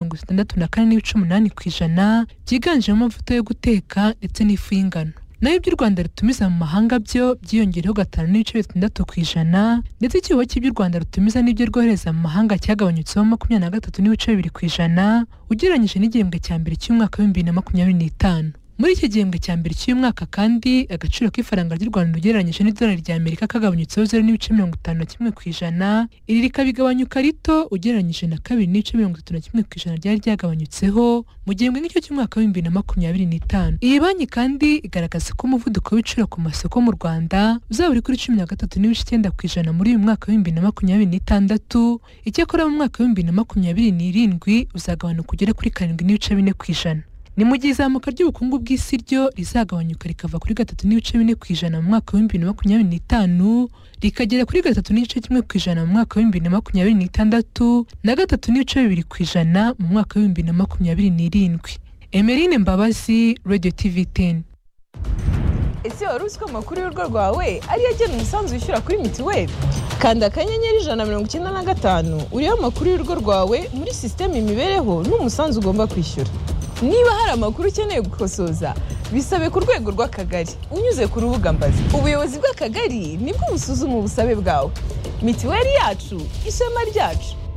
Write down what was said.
mirongo itandatu na kane n'ibice umunani ku ijana byiganjemo amavuta yo guteka ndetse n'ifu y'ingano naho ibyo u Rwanda rutumiza mu mahanga byo byiyongereho gatanu n'ibice bitandatu ku ijana ndetse ikigo cy'ibyo u Rwanda rutumiza n'ibyo rwohereza mu mahanga cyagabanyutseho makumyabiri na gatatu n'ibice bibiri ku ijana ugereranyije n'igihembwe cya mbere cy'umwaka w'ibihumbi bibiri na makumyabiri n'itanu muri iki gihembwe cya mbere cy'uyu mwaka kandi agaciro k'ifaranga ry'u rwanda ugereranyije n'idolari ry'amerika kagabanyutseho zeru n'ibice mirongo itanu na kimwe ku ijana iri rikabigabanyuka rito ugereranyije na kabiri n'ibice mirongo itatu na kimwe ku ijana ryari ryagabanyutseho mu gihembwe nk'icyo cy'umwaka w'ibihumbi bibiri na makumyabiri n'itanu iyi banki kandi igaragaza ko umuvuduko w'ibiciro ku masoko mu rwanda uzaba uri kuri cumi na gatatu n'ibice icyenda ku ijana muri uyu mwaka w'ibihumbi bibiri na makumyabiri n'itandatu icyakora mu mwaka w'ibihumbi bibiri na makumyabiri n'irindwi uzagabanuka ugere kuri karindwi n'ibice bine ku ijana ni mu gihe izamuka ry'ubukungu bw'isi ryo rizagabanyuka rikava kuri gatatu n'ibice bine ku ijana mu mwaka w'ibihumbi bibiri na makumyabiri n'itanu rikagera kuri gatatu n'igice kimwe ku ijana mu mwaka w'ibihumbi bibiri na makumyabiri n'itandatu na gatatu n'ibice bibiri ku ijana mu mwaka w'ibihumbi bibiri na makumyabiri n'irindwi emerine mbabazi radio tv teni ese wari uzi ko amakuru y'urugo rwawe ariyo agena umusanzu wishyura kuri mituweli kanda akanyenyeri ijana na mirongo icyenda na gatanu uriho amakuru y'urugo rwawe muri sisiteme imibereho n'umusanzu ugomba kwishyura niba hari amakuru ukeneye gukosoza bisabe ku rwego rw'akagari unyuze ku rubuga mbazi ubuyobozi bw'akagari nibwo busuzuma ubusabe bwawe mituweli yacu ishema ryacu